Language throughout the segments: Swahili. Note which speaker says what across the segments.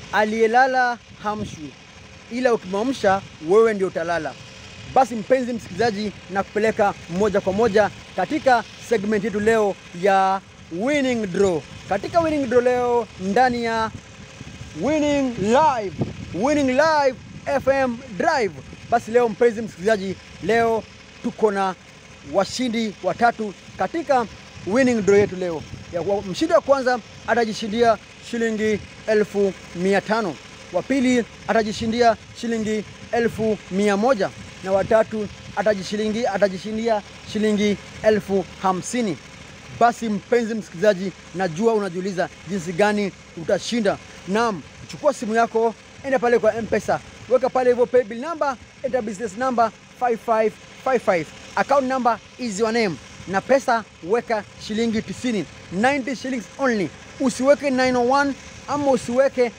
Speaker 1: aliyelala hamshwi, ila ukimwamsha wewe ndio utalala. Basi mpenzi msikilizaji, na kupeleka moja kwa moja katika segment yetu leo ya winning draw. Katika winning draw leo ndani ya winning live, winning live FM drive. Basi leo mpenzi msikilizaji, leo tuko na washindi watatu katika winning draw yetu leo. Ya, wa- mshindi wa kwanza atajishindia shilingi elfu mia tano wa pili atajishindia shilingi elfu mia moja na watatu atajishilingi atajishindia shilingi elfu hamsini. Basi mpenzi msikilizaji, najua unajiuliza jinsi gani utashinda. Naam, chukua simu yako, enda pale kwa M-Pesa, weka pale hivyo paybill number, enter business number 5555 account number is your name, na pesa weka shilingi 90, 90 shillings only. Usiweke 901 ama usiweke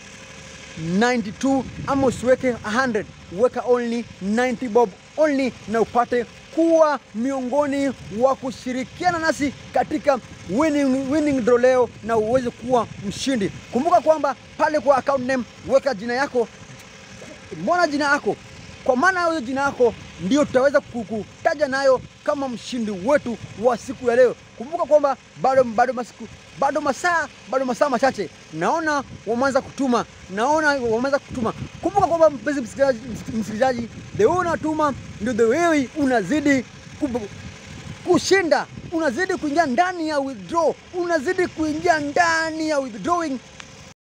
Speaker 1: 92 ama usiweke 100 weka only 90 bob only na upate kuwa miongoni wa kushirikiana nasi katika winning, winning draw leo na uweze kuwa mshindi kumbuka kwamba pale kwa account name weka jina yako mbona jina yako kwa maana hiyo jina yako ndio tutaweza kukutaja nayo kama mshindi wetu wa siku ya leo kumbuka kwamba bado bado masiku bado masaa bado masaa machache naona wameanza kutuma naona wameanza kutuma kumbuka kwamba mpenzi msikilizaji msikilizaji the way unatuma ndio the way unazidi kubu- kushinda unazidi kuingia ndani ya withdraw unazidi kuingia ndani ya withdrawing